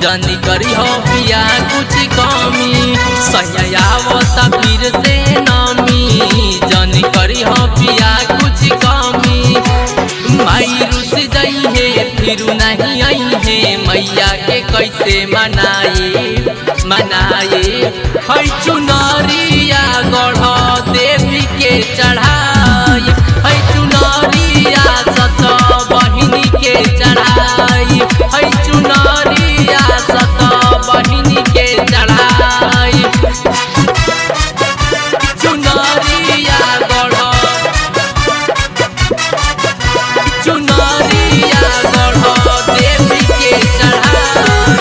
जनी करी हो पिया कुछ कमी सयावता फिर से नमी जनी करी हो पिया कुछ कमी माई रुस जई है फिर नहीं आई है मैया के कैसे मनाए मनाए है चुनरिया गढ़ देवी के चढ़ाई है चुनरिया सत बहिनी के चढ़ाई है चुनरिया सत बहिनी के चढ़ाई चुनरिया गढ़ चुनरिया गढ़ देवी के चढ़ाई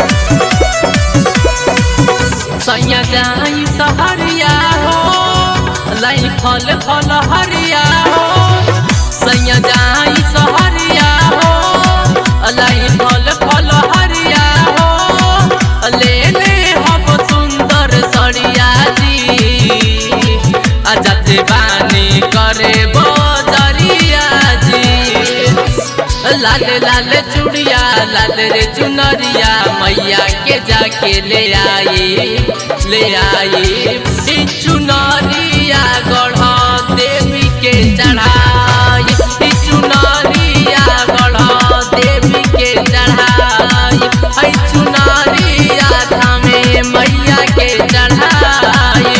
सैया जाई सहरिया हो लाई फल फल हरिया हो सैया जाई सहरिया हो लाई फल फल हरिया हो ले ले हम सुंदर सड़िया जी अजते बानी करे बजरिया जी लाल लाल चुड़िया लाल रे चुनरिया मैया के जाके ले आई ले आई ई चुनरिया गढ़ देवी के चढ़ाई ई चुनरिया गढ़ देवी के चढ़ाई ई चुनरिया थामे मैया के चढ़ाई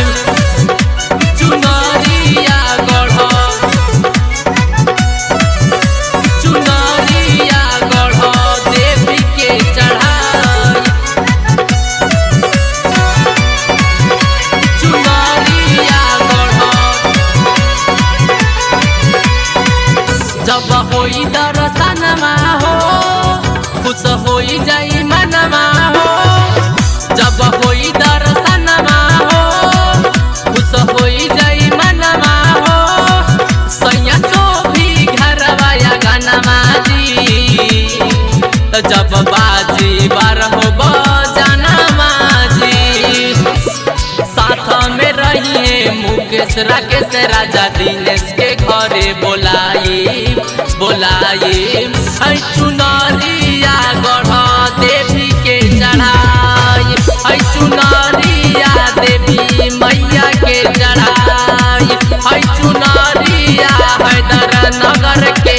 चुनरिया गढ़ चुनरिया गढ़ देवी के चढ़ाई चुनरिया गढ़ जब होई दर्शनमा हो खुश होई जाई मनमा हो जब होई दर्शनमा हो खुश होई जाई मनमा हो सैया तो भी घरवा या गनमा जी जब बाजी बारह बजानमा जी साथ में रहिए मुकेश राकेश राजा दिनेश के घरे बोलाई बोलाई है चुनरिया गढ़ देवी के चढ़ाई है चुनरिया देवी मैया के चढ़ाई है चुनरिया हैदर नगर के